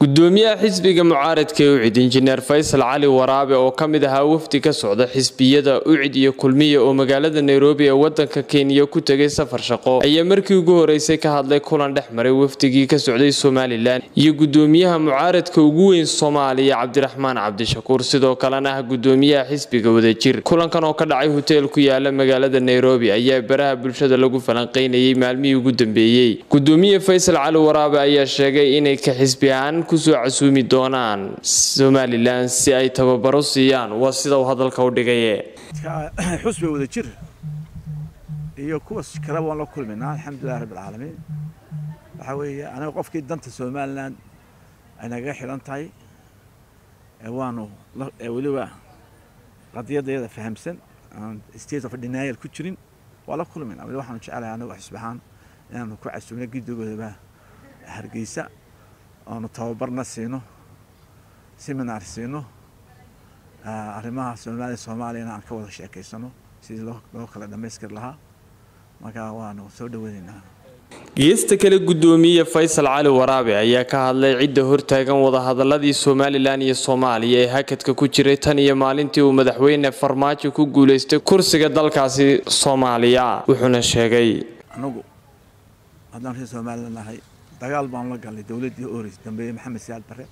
gudoomiyaha xisbiga mucaaradka ee ucid injineer faysal cali waraabe oo ka mid ahaa wafdi ka socda xisbiyada ucid iyo kulmiya oo magaalada nairobi ee wadanka kenya ku tegay safar shaqo ayaa markii ugu horeysay ka hadlay kulan dhex maray wafdigii ka socday somalilan iyo gudoomiyaha mucaaradka ugu weyn soomaaliya cabdiraxmaan cabdishakuur sidoo kalena ah gudoomiyaha xisbiga wadajir kulankan oo ka dhacay hoteel ku yaala magaalada nairobi ayaa baraha bulshada lagu falanqeynayay maalmihii ugu dambeeyey gudoomiye faysal cali waraabe ayaa sheegay inay ka xisbi ahaan kusoo casuumi doonaan somalilan si ay tababaro siiyaan waa sida uu hadalka u dhigaye xusbi wada jir iyo kuwa kale waan la kulmaynaa alxamdulilah rabbi alcaalamiin waxaa weeye aniga qofkii danta somalilan ay nagaga xidhan tahay waanu weliba qadiyadayada fahamsan aan state of denial ku jirin waa la kulmayna weli waxaanu jecelahay anagu xisbi ahaan inaanu ku casuumno gidigoodaba hargeysa oonu tababarna siino seminar siino arrimaha soomaaliya soomaaliyana aan ka wada sheekaysano sidii loo kala dhammaystiri lahaa marka waanu soo dhaweynaynaa geesta kale gudoomiye faysal cali waraabe ayaa ka hadlay cidda hortaagan wadahadaladii somalilan iyo soomaaliya ee hakadka ku jiray tan iyo maalintii uu madaxweyne farmaajo ku guulaystay kursiga dalkaasi soomaaliya wuxuuna sheegay anagu haddaan reer somalilan nahay dagaal baanu la galnay dowladdii oreys dambeeye maxamed siyaad bare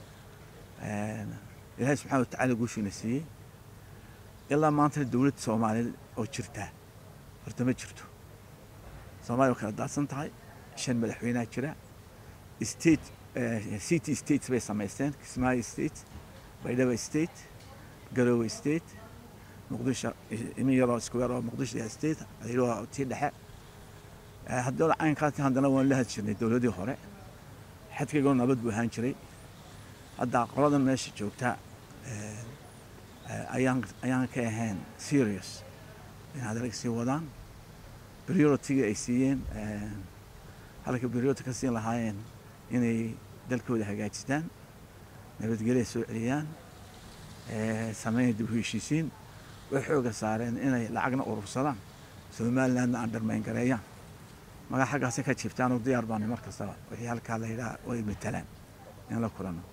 ilaahay subxana watacala guushiina siiyey ilaa maantana dowladda soomaaliyeed oo jirtaa horta ma jirto soomaaliya waa kala daadsan tahay shan madaxweynaha jira state city states bay samaysteen kismaayo state baydhaba state garowe state muqdisho imin yaroo isku yaroo muqdisho state adiroo tii dhexe haddooda caynkaasi haddana waan la had jirnay dowladii hore xadkaygoo nabad buu ahaan jiray hadda qoladan meesha joogta ayaan ayaan ka ahayn serious in hadalka sii wadaan prioritiga ay siiyeen halka priority ka siin lahaayeen inay dalkooda hagaajistaan nabadgelya soo celiyaan sameyn dib u heshiisiin way xooga saareen inay lacagna urursadaan somalilandna aan dharmayn gareeyaan magaa xaggaasi ka jiftaan oo diyaar baana mar kastaba wixii halkaa la yidhaha way matalaan in la kulano